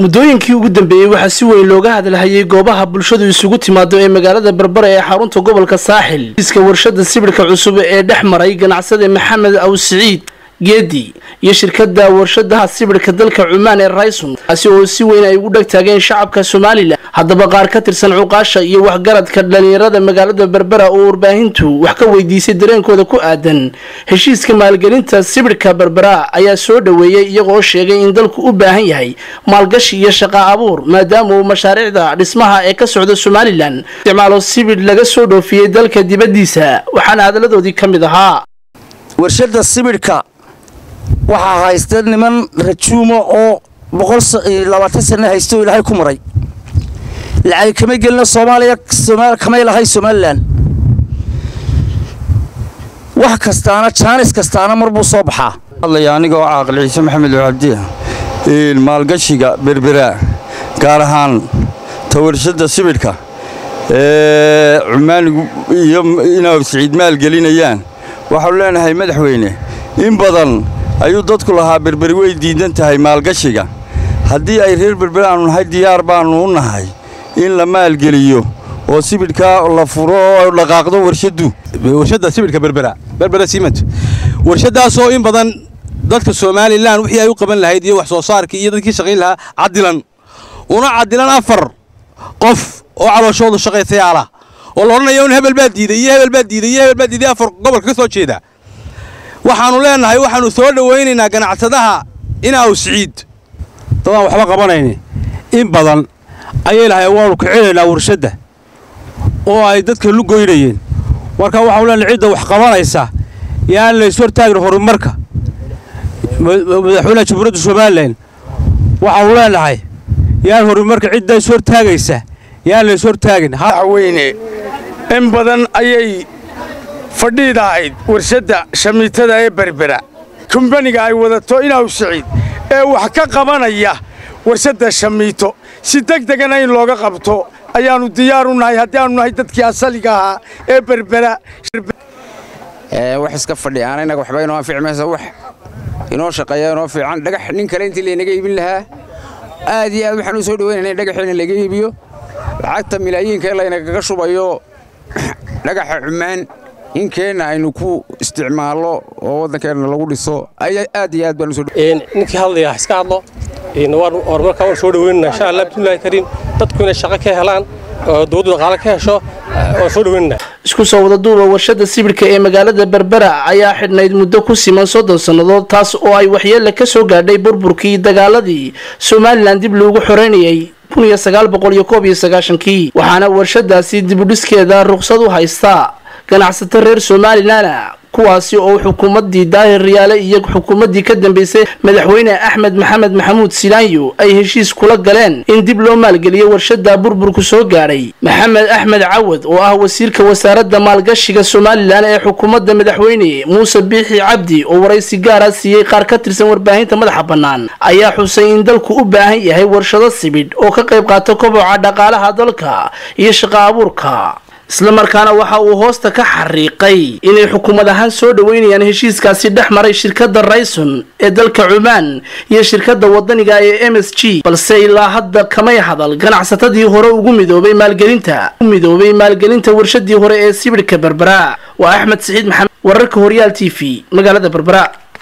muddooyinkii ugu dambeeyey waxaa si weyn looga hadalhayay goobaha bulshadu isugu timaado ee magaalada berbera ee xarunta gobolka saaxil iska warshada sibidhka cusub ee dhex maray ganacsade maxamed aw siciid geedi iyo shirkada warshadaha sibidhka dalka cumaan ee rayson kaasi oo si weyn ay ugu dheg taageen shacabka somalilan haddaba qaar ka tirsan cuqaasha iyo waxgaradka dhalinyarada magaalada berbera oo warbaahintu wax ka weydiisay dareenkooda ku aadan heshiiska maalgelinta sibidhka berbera ayaa soo dhoweeyey iyagoo sheegay in dalku u baahan yahay maalgashi iyo shaqa abuur maadaama uu mashaariicda dhismaha ee ka socda somalilan isticmaalo sibidh laga soo dhoofiyey dalka dibaddiisa waxaana hadaladoodii ka mid ahaa warshada sibidhka waxaa haysta niman rajuumo oo boqollabaatan sanne haysta oo ilaahay ku maray lacag kama gelina soomaaliya kamay lahay somalilan wax kastaana jaanis kastaana mar buu soo baxaa hadlaya anigoo caaqil ciise maxamed cabdi maalgashiga berbera gaar ahaan tawarshada sibidhka ee cumaanigu iyo inay siciid maalgelinayaan waxaanu leenahay madaxweyne in badan ayuu dadku lahaa berberi way diidan tahay maalgashiga haddii ay reer berberi aanu nahay diyaar baannu u nahay in la maalgeliyo oo sibidhkaa la furo oo dhaqaaqdo warshaddu warshadda sibidhka berbera berbera simant warshaddaasoo in badan dadka somalilan wixii ay u qaban lahayd iyo wax soo saarkii iyo dadkii shaqayn lahaa cadilan una cadilan afar qof oo calooshoodu shaqaysayaala oo la odhanayo in hebel baa diiday iyo hebel baa diiday iyo hebel baa diiday afar gobolka ka soo jeeda waxaannu leennahay waxaannu soo dhowaynaynaa ganacsadaha inaaw siciid dadaan waxba qabanayni in badan ayay lahay waannu kicinaynaa warshadda oo ay dadka lu goynayeen marka waxaanu leenahay cidda wax qabanaysa yaan la ishortaagin horumarka madaxweynaha jamhuuriyadda somalilan waxaanu leenahay yaan horumarka cidda ishortaagaysa yaan la ishortaagin madaxweyne in badan ayay fadhiida ahayd warshadda shamiitada ee berbera kumbaniga ay wadato inaaw siciid ee wax ka qabanaya warshadda shamiito si deg degana in looga qabto ayaannu diyaar u nahay haddii aanu nahay dadkii asaliga ahaa ee berbera wax iska fadhiyaana innaga waxba inoo anfici mayso wax inoo shaqeeya inoo fiican dhagax nin kale intii laynaga iibin lahaa aad iyo aad waxaan u soo dhaweynayna in dhagaxiina laga iibiyo lacagta milaayiinka in laynagaga shubayo dhagaxa cumaan inkeenna aynu ku isticmaallo oo waddankeenna lagu dhiso aad iyo aad baan usoo ninkii hadlaya iska hadlo horumarka waan soo dhaweynana insha allah bismillahi kariim dadku inay shaqo ka helaan oo dowladdu dhaqaale ka hesho waan soo dhaweynana isku soo wada duuba warshada sibidhka ee magaalada berbera ayaa xidhnayd muddo ku siman soddon sannadood taas oo ay waxyeella ka soo gaadhay burburkii dagaaladii somalilan dib loogu xoreynayay kii waxaana warshadaasi dibudhiskeeda ruqsad u haystaa ganacsato reer somalilan kuwaasi oo xukuumaddii daahir riyaale iyo xukuumaddii ka dambeysay madaxweyne axmed maxamed maxamuud silaanyo ay heshiis kula galeen in dib loo maalgeliyo warshada burburku soo gaadhay maxamed axmed cawad oo ah wasiirka wasaaradda maalgashiga somalilan ee xukuumadda madaxweyne muuse biixi cabdi oo waraysi gaara siiyey qaar ka tirsan warbaahinta madaxa bannaan ayaa xusay in dalku u baahan yahay warshado sibidh oo ka qayb qaata koboca dhaqaalaha dalka iyo shaqo abuurka islamarkaana waxa uu hoosta ka xariiqay inay xukuumad ahaan soo dhoweynayaan heshiiskaasi dhex maray shirkadda rayson ee dalka cumaan iyo shirkadda wadaniga ee m s g balse ilaa hadda kamay hadal ganacsatadii hore ugu midoobay maalgelinta u midoobay maalgelinta warshadii hore ee sibidhka berbera waa axmed siciid maxamed wararka horyaal t v magaalada berbera